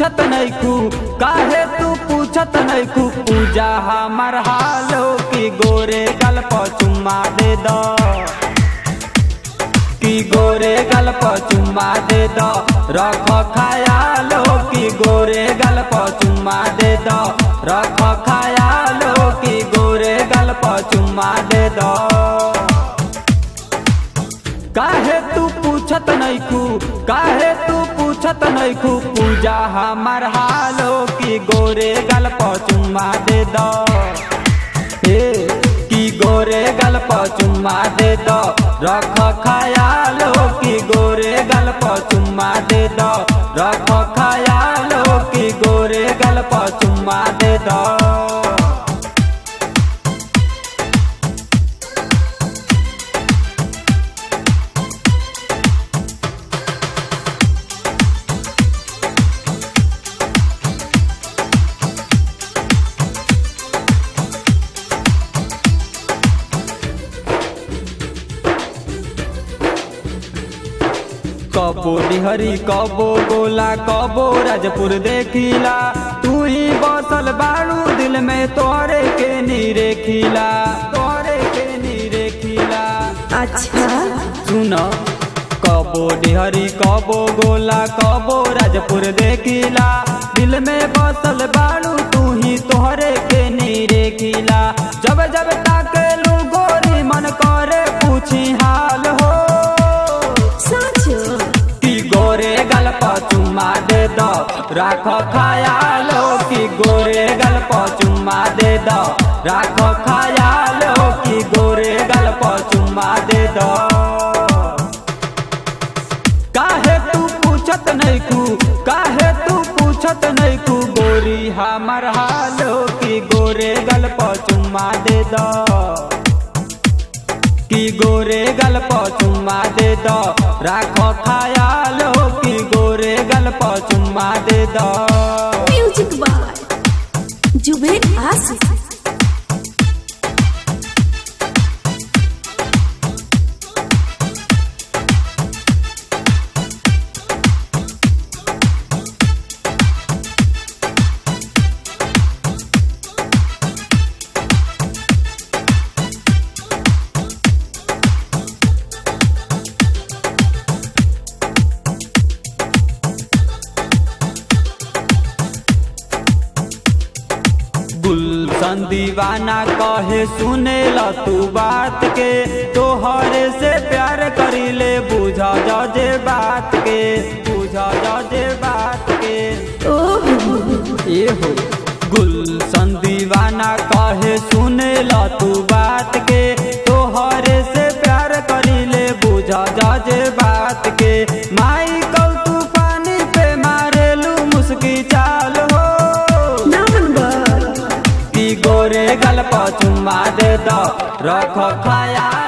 पूछत नैखू काहे तू पूछत नैखू पूजा हमर हालो की गोरे गल पर चुम्मा दे दो की गोरे गल पर चुम्मा दे दो रख खयालो की गोरे गल पर चुम्मा दे दो रख खयालो की गोरे गल पर चुम्मा दे दो काहे तू पूछत नैखू काहे तू पूछत नैखू पूजा हमर हालो की गोरे गल पर चुम्मा दे दो ए की गोरे गल पर चुम्मा दे दो रख खयालो की गोरे गल पर चुम्मा दे दो रख खयालो की गोरे गल पर चुम्मा दे दो कबो डिहरी कबो गोला कबो राजपुर देखिला तू ही बसल बारू दिल में तोरे के नीरे खिला तोरे के नीरे खिला अच्छा सुन कबो डिहरी कबो गोला कबो राजपुर देखिला दिल में बसल बारू तू ही तोहरे के नीरे खिला जब जब ताके लू गोरी मन करे पूछी हाल हो सच की गोरे गल पर चुम्मा दे दो राखो खयालो की गोरे गल पर चुम्मा दे दो राखो खयालो की गोरे गल पर चुम्मा दे दो काहे तू पूछत नैखू काहे तू पूछत नैखू गोरी हमर हालो की गोरे गल पर चुम्मा दे दो की गोरे गल पर चुम्मा दे दो राखो खयालो की गोरे गल पर चुम्मा दे दो म्यूजिक बाय जुबेर आसिफ गुलशन दीवाना कहे सुने ला तू बात के तोहरे से प्यार करीले बुझा जे बात के बुझा जे बात के ओह ए हो गुलशन दीवाना कहे सुने ला तू बात के तोहरे से प्यार करीले बुझा जे बात के माई कल तूफानी पे मारेलू मुस्की चाल हो नंबर की गोरे गल पर चुम्मा दे दो रख खयाल